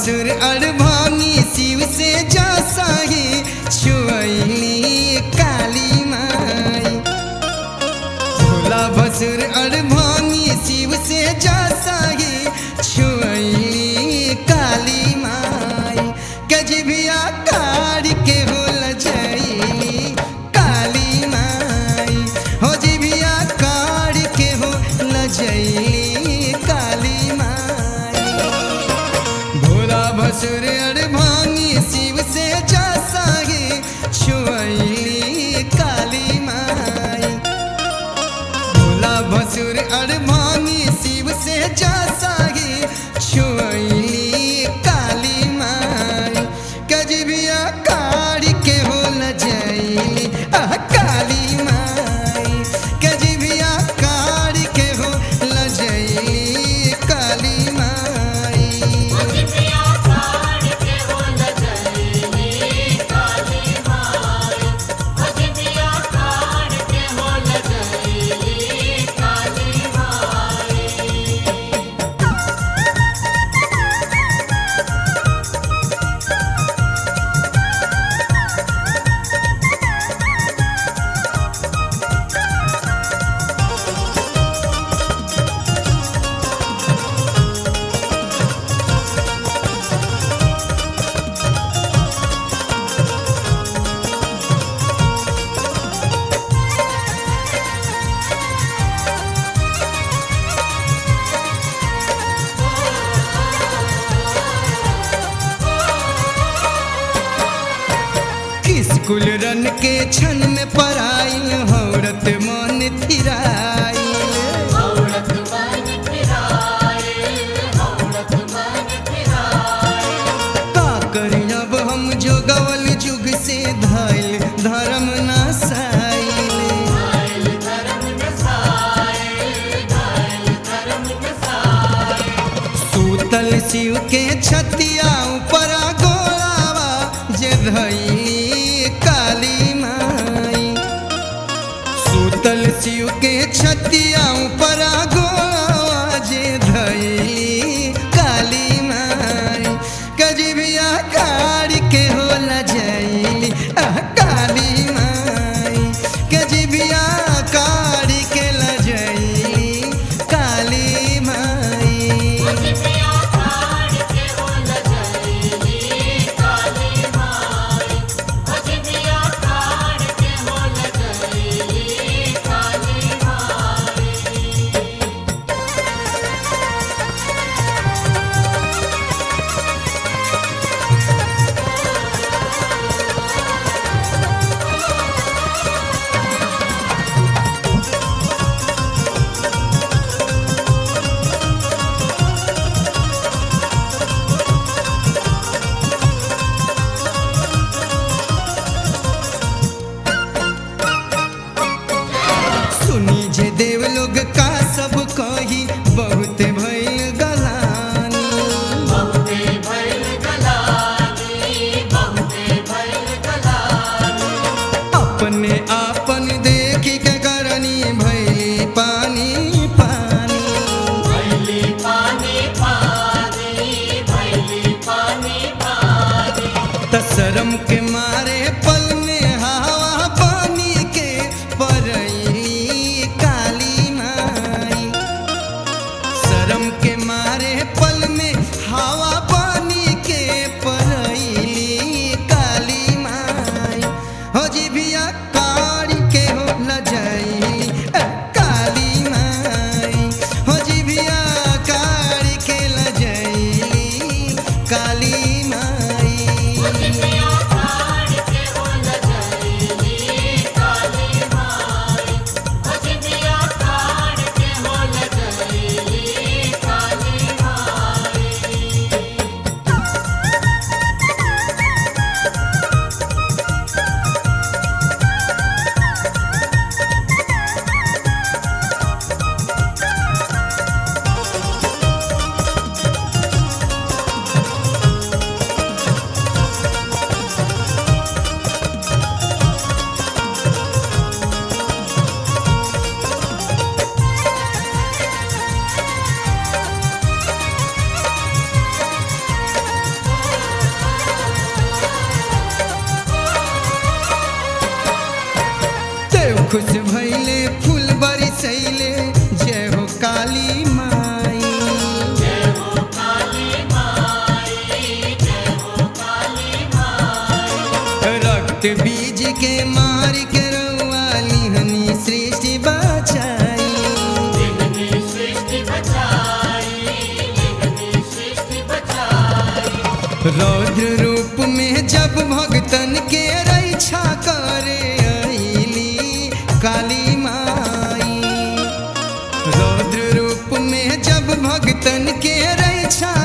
भसुर अड़भानी शिव से जा साही छुअली काली माई भोला भसुर अड़भानी शिव से जा साही छुअली काली माई गजबिया कार के होल जैली काली माई हो जिबिया कार के होल जैली काली माई भोला भसुर अड़भानी शिव से जा सागे छुअली काली माई भोला भसुर अड़भानी शिव से जा सागे छुअली काली माई कजबिया कार के होल जैली आह काली माई कजबिया कार के होल जैली काली माई स्कूल रन के क्षण में पराइल औरत मन थिराइल का करी अब हम जो गवल जुग से धाइल धर्म नासाइल सूतल शिव के छतिया ऊपर गोलावा जे धैली काली माई सूतल शिव के छतिया ऊपर गोलावा जे धैली काली माई कजबिया कार के होला जैली आह काली माई कजबिया कार के लजैली काली माई सुनी जे देव लोग का सब कही बहुत भइल गलानी अपने आपन देखी के करनी भइली पानी पानी तसरम के मारे पल में हवा पानी के परैली काली माई शरम के मारे पल में हवा पानी के परैली काली माई हो जिभिया कारी के हो लजैली अ, काली माई हो जिभिया कारी के लजैली काली माई खुश भैले फूल बरसैले जय हो काली माई रक्त बीज के मार के रउआ लिहनी सृष्टि बचाई रौद्र रूप में जब भगतन के रक्षा करे अइली काली माई रौद्र रूप में जब भगतन के रक्षा